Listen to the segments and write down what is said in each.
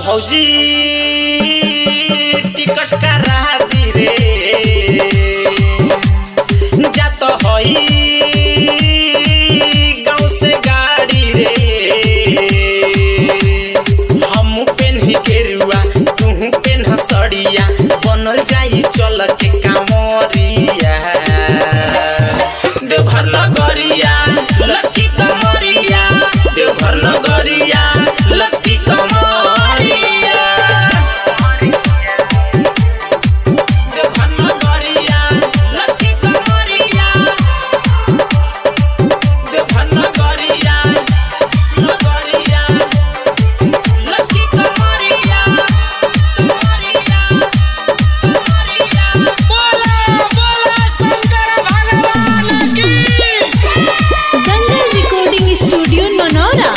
भौजी टिकट करा दी रे जात हई गाँव से गाड़ी रे हम पेन्ही केरुआ तू पेन्ह सड़िया बनल जाई चल के कामरिया देवघर नगरिया लचकी कमरिया देवघर नगरिया लचकी कमरिया देवघर नगरिया लचकी कमरिया देवघर नगरिया नगरिया लचकी कमरिया कमरिया कमरिया बोला बोला शंकर भगवान की दंगल रिकॉर्डिंग स्टूडियो मनोरा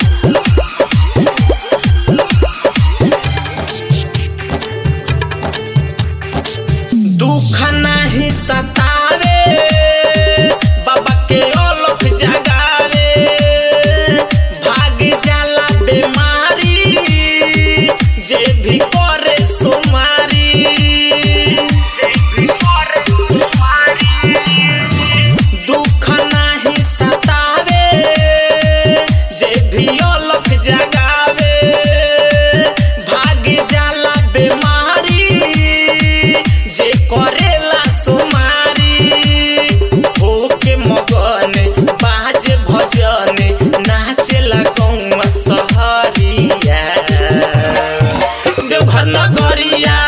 दुख नाही सतावे बाबा के ओलख जगावे भाग जाला बीमारी जे भी करे सुमारी दुख नाही सतावे जे भी ओलख जगावे भाग जाला बीमारी जे करेला सुमारी होके मगन बाज भजन नाचेला गौवा सहरिया देवघर नगरिया